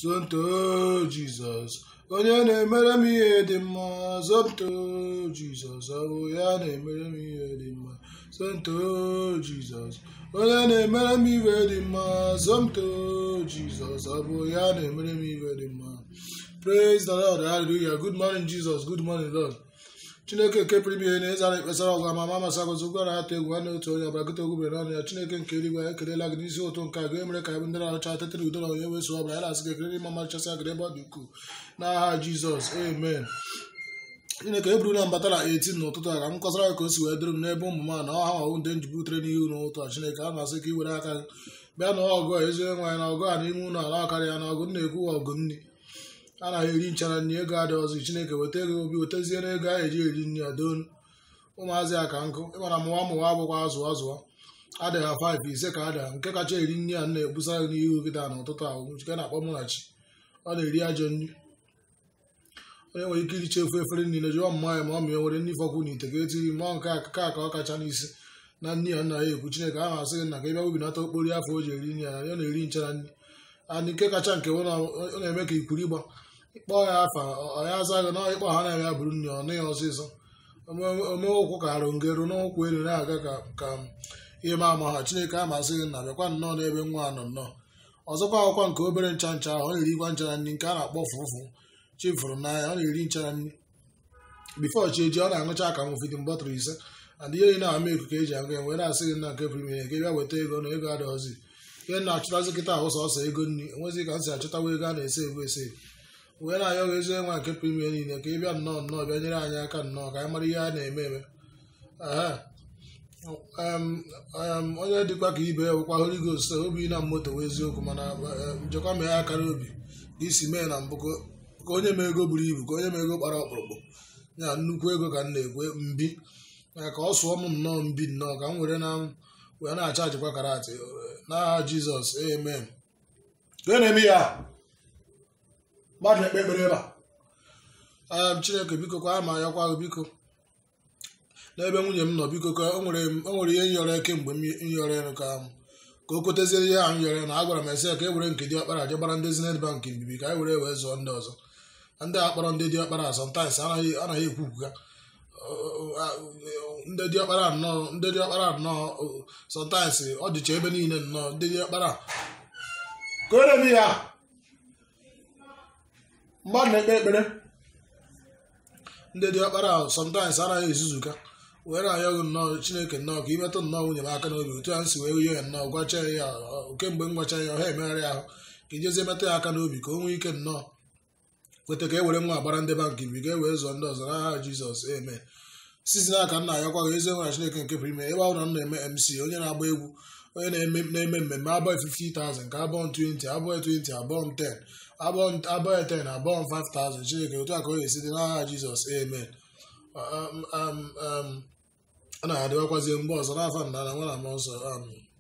zonto jizọs onye na-emere m ihe dị mma zonto jizọs ọ bụ ya na-emere m ihe dị mma zonto jizọs onye na-emere m ihe dị mma zonto jizọs ọ bụ ya na-emere m ihe dị mma praise the lord hallelujah good morning jesus good morning lord chineke nke pụrụ ime ihe na-ezara ekpesara ọgụ ama ma masị agụzi ụgwọ na-atụ egwu nwanne otu onye ọbara gụta ogwubere n'ọnụ ya chineke nke eluigwe anyị ekelela gị n'isi ụtụ nke a ga-emere ka anyị ndị na-arụcha tetere udo na onye weso ọbara anyị na-asị gị ekele ịma machasị agịrị ebe ọ dị ukwuu n'aha jizọs amen chineke e buru na mbata na 18 n'ụtụtụ a ka m kọsara gị ka o si wee dịrị m n'ebe ụmụ m na ọha ọwụ ndị njibutere n'ihu n'ụtụ a chineke a na-asị ka i were aka gị bịa na ọgụ a ezi onye nwaanyị na ọgụ a n'ime ụlọ ala karịa na ọgụ na-ekwu ọgụ nri anaghị eri nchara nri ego adị ọzọ chineke weta ego obi wetezie na ego a eji eri nri adonu ụmụazị a ka nkụ ịmana mụwa mụwa abụkwa azụ azụọ adịghị ha 5 ise ka adịghị nke kacha eri nri a na-ebusa gị n'ihu kịta n'ụtụtụ ahụ nke na-akpọ mụnachi ọ na-eri ajọ nri onye nwere ike iriche ofe efere niile jụọ mma ya ma ọ mịa nwere nri fọkwu n'ite ka etiri mmụọ nke akụkọ ka ọ kacha n'isi na nri ya nna ya ekwu chineke ahụ asị gị na ka ị bịa webinata okporo afọ o ji eri nri ya na ọ na-eri nchara nri and nke kacha nke ọ na-eme ka ikwuru ịgba ịkpọ ya afa ya aza gị na ịkpọ ha na-eme ya bụrụ nri ọ nịghị ọsịsọ omee ụkwụ ka arụ ngero n'ụkwụ elu na-aga ka ihe ma ama ha chineke a masị gị na bịakwa nnọọ n'ebe nwa nọ nnọọ ọzọkwa akwụkwọ nke obere ncha ncha ahụ ọ na-erikwa nchara nri nke a na-akpọ fụfụ chifụrụ n'anya ọ na-eri nchara nri bifo chi eji ọ na-aṅụcha akamụ fidin bọtụlụ ise and ihe na-ama eku ka eji aga enwe na-asị gị na nke primere ka ị bịa weta ego na ego adịghịzi ihe na-achụtazi kịta ahụ sọsọ ego nri enweghị ka m si achọtawa ego a na-ese ebu ese wee na-ayọ gị ezi nwa nke primere niile ka ị bịa nnọọ nnọọ bịa nyere anyị aka nnọọ ka anyị mara ihe a na-eme eme onye dịkwa ka ibe ya bụkwa Holy Ghost obi na moto wee eziokwu mana njekwa mee akara obi ka isi mee na mbụ ka onye ma ego buru ibu ka onye ma ego kpara ọkpụrụkpụ ya nnukwu ego ka m na-ekwe mbi ka ọ sụọ m nnọọ mbi nnọọ ka m were na wee na-acha ajikwa karatị n'aha jizọs amen ka na-eme ya mmadụ na-ekpe ekpere ebe a chineke biko ka a ma yakwa gị biko n'ebe nwunye m nọ biko ka o nwere ihe nyọrọ kemgbe m nyọrọ elu ka ka o koteziere ihe ahụ nyọrọ na agwara m esi ya ka e were nke dị ọkpara je gbara ndị zenit bank mbibi ka anyị were wee zụọ ndị ọzọ ndị a kpọrọ ndị dị ọkpara asọntaịs anaghị ekwupụ ya ndị dị ọkpara nnọọ ndị dị ọkpara nnọọ sọntaịs ọ dịcha ebe niile nnọọ ndị dị ọkpara ka o remi ya mmadụ na-ekpe ekpere ndị dị ọkpara sọntaịs anaghị ezuzuka were ayọ gị nnọọ chineke nnọọ ka imetụ nnọọ nwunye m aka n'obi otu a m si wee yie ya nnọọ gwacha ya kemgbe m gwacha ya ọha emegharị ahụ ka ijezie metụ ya aka n'obi ka o nwee ike nnọọ kweta ka e were nwa agbara ndị bankị bi ga e wee zụọ ndị ọzọ n'aha jizọs eme sizi n'aka nna ya kwaghị ezi nwere chineke nke pụrụ ime ebe ahụ na m na-eme mc onye na-agba egwu onye na-eme mmemme abụọ 50,000 ka abụọ 20 abụọ 20 abụọ 10 abụọ 10 abụọ 5,000 chineke otu a ka ọ ga-esi dị n'aha jizọs amen ọ na-adịwakwazie mgbe ọzọ n'afọ nna na nwa na mmụọ nsọ amen